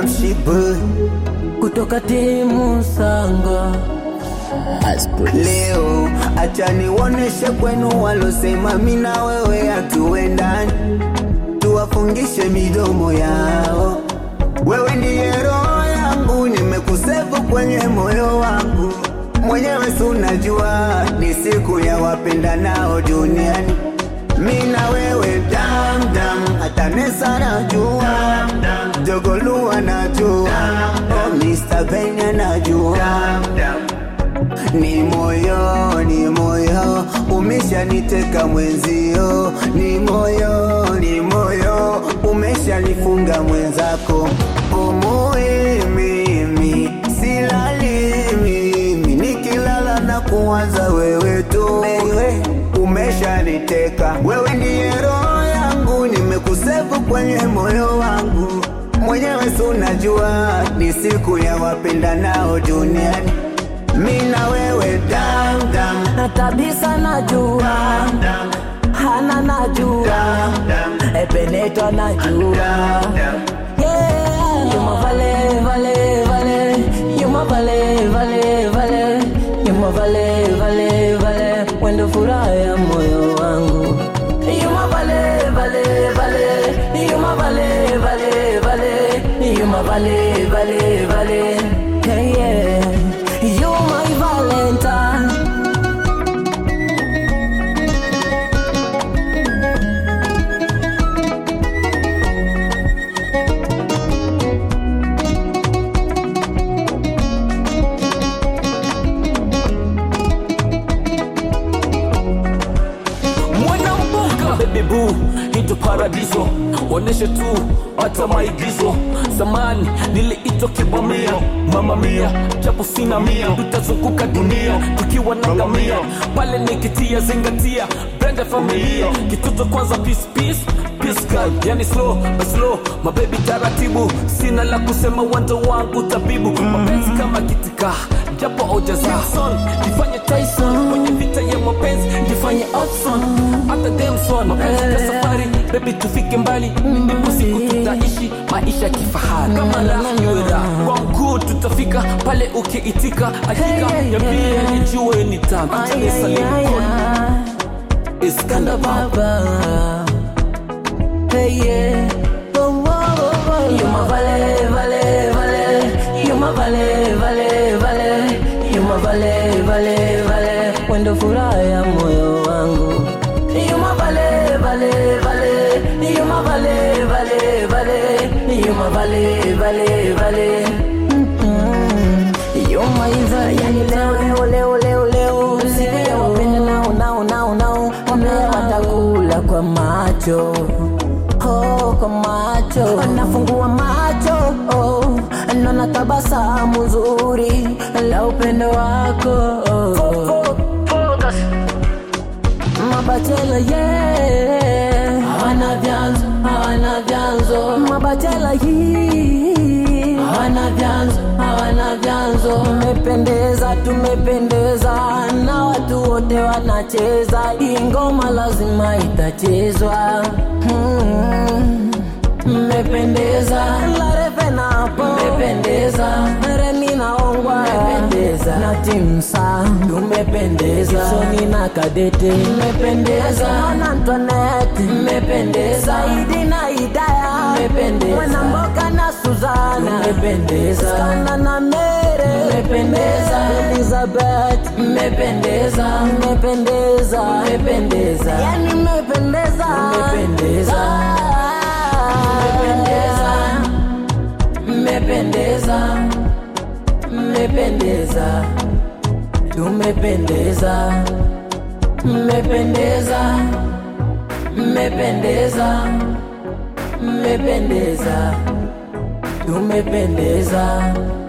Damshibu kutoka timu Sanga. leo, acha niwoneshe kwenu walosema mi na wewe hatuendani, tuwafungishe midomo yao. Wewe ndiye roho yangu, nimekusevu kwenye moyo wangu mwenyewe, si unajua ni siku ya wapenda nao duniani, mi na wewe damdam, hata Nesa najua, Jogolua najua, oh, Mr. Benya najua ni moyo, ni moyo umeshaniteka mwenzio, ni moyo, ni moyo umeshanifunga mwenzako. Umui mimi silali mimi, nikilala na kuwaza wewe tu, umeshaniteka wewe, ndiye roho yangu, nimekusevu kwenye moyo wangu mwenyewe, si unajua ni siku ya wapenda nao duniani mi na wewe dam dam na kabisa najua hana najua epeneto najua Yeah. Yuma vale vale vale Yuma vale vale vale Yuma vale vale vale Wendo furaha ya moyo wangu Yuma vale vale vale Yuma vale vale vale Yuma vale vale vale Yeah yeah You my valentine mwanambuka baby boo hito paradiso oneshe tu hata maigizo zamani niliitwa kibamia mama mia japo sina mia tutazunguka dunia tukiwa na ngamia pale nikitia zingatia brenda familia kitoto kwanza peace peace peace girl yani slow but slow mabebi taratibu sina la kusema wando wangu tabibu mapenzi kama kitika japo ojazson jifanye tyson kwenye vita ya mapenzi jifanye outson hata demson mapenzi ya safari bebi tufike mbali ndipo siku tutaishi maisha kifahari kama raha kwa mkuu tutafika pale ukiitika hakika ya pia nijue ni tamu acha nisalimu kodi iskanda baba baba Hey yeah oh, oh, oh, oh. You my vale vale vale You my vale vale vale You my vale vale vale Wendo furaha ya moyo wangu You my vale vale vale You my vale vale vale You my vale vale vale Mm-mm. You my vale yani leo leo leo leo leo Siku ya wapenda nao nao nao nao Wambea watakula kwa macho oh, kwa macho nafungua macho oh, naona tabasamu nzuri la upendo wako oh. Mabachela yeah, hawana vyanzo, hawana vyanzo. Mabachela hii hawana vyanzo, hawana vyanzo. Tumependeza, tumependeza na watu wote wanacheza, hii ngoma lazima itachezwa. Hmm. Mmependeza Larefenapo Mmependeza Remi naongwa Mmependeza na Timsa Mmependeza Soni na Kadete Mmependeza na Antoinette Mmependeza Saidi na Hidaya Mmependeza Mwanamboka na Suzana Mmependeza Skanda na Mere Mmependeza Elizabeth Mmependeza Mmependeza Mmependeza Yani mmependeza Mmependeza mmependeza mmependeza tumependeza mmependeza mmependeza mmependeza tumependeza